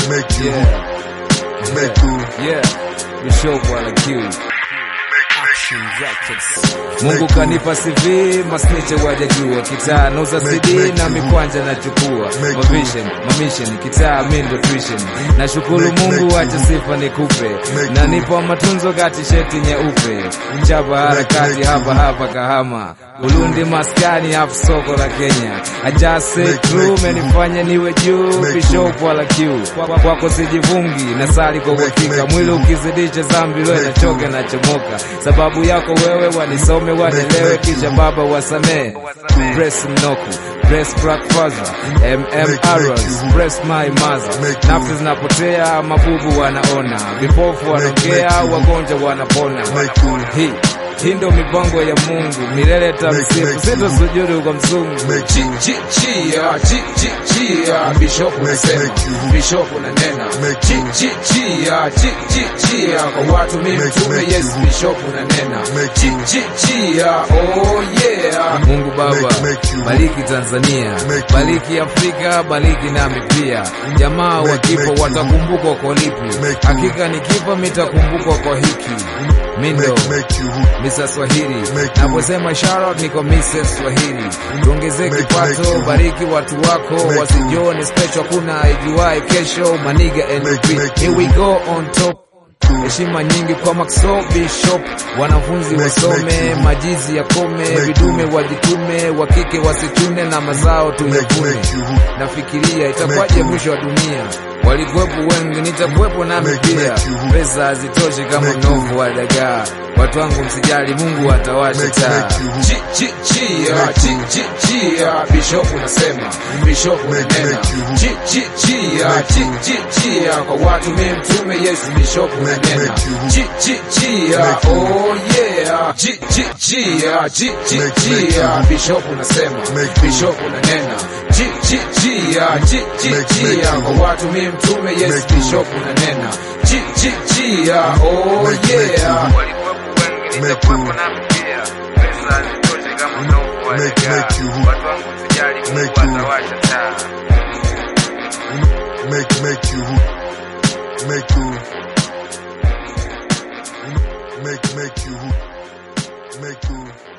make you, Yeah, make you, yeah. Bishop wala Q. Mungu kanipa CV, masniche wajajua kitaa nauza CD na mikwanja nachukua mavision mamission kitaa mindo tuition nashukuru Mungu acha sifa nikupe na nipo matunzo kati sheti nyeupe mchapa harakati hapa hapa Kahama Burundi maskani hapo soko la Kenya I just say true menifanya niwe juu Bishop wala Q Kwa- kwako sijivungi na sali kwa uhakika mwili ukizidisha zambi lwe nachoka na chomoka sababu yako wewe wanisome wanelewe kisha baba wasamee Bless mnoku Bless Black Father MM Arrows Bless my mother nafsi zinapotea mabubu wanaona vipofu wanaongea wagonjwa wanapona hii hii ndo mipango ya Mungu milele tamsifu sitosujudu kwa mzungu Chi, chi, chia, chi, chi, chia, Bishop unasema, Bishop unanena. Chi, chi, chia, chi, chi, chia, kwa watu mimi mtume Yesu, Bishop unanena. Chi, chi, chia, oh yeah. Mungu Baba, bariki Tanzania, bariki Afrika, bariki nami pia. Jamaa wa kifo watakumbukwa kwa lipi? Hakika nikifa mitakumbukwa kwa hiki. Mindo make you, Mr. Swahili, naposema shout niko Mrs. Swahili. Tuongezee kipato, bariki watu wako, wasijione special, kuna ijuae kesho. Maniga NLP, here we go on top. Heshima nyingi kwa Maxo Bishop, wanafunzi wasome, majizi yakome, vidume wajitume, wa kike wasichune na mazao tuyavune. Nafikiria itakuwaje mwisho wa dunia, walikuwepo wengi, nitakuwepo nami pia. Pesa hazitoshi kama mnovu wa dagaa. Watu wangu msijali, Mungu atawasha taa. Chi, chi, chia, chi, chi, chia, Bishop unasema, Bishop unanena. Chi, chi, chia, chi, chi, chia, kwa watu mimi mtume Yesu, Bishop unanena. Chi, chi, chia, oh yeah. Chi, chi, chia, chi, chi, chia, Bishop unasema, Bishop unanena. Chi, chi, chia, chi, chi, chia, kwa watu mimi mtume Yesu, Bishop unanena. Chi, chi, chia, oh yeah. nitakuwepo nami pia. Pesa hazitoshi kama mnovu wa Make- dagaa. make you- Watu wangu msijali, Mungu make you- atawasha taa. make, make you, make you, make, make you, make you.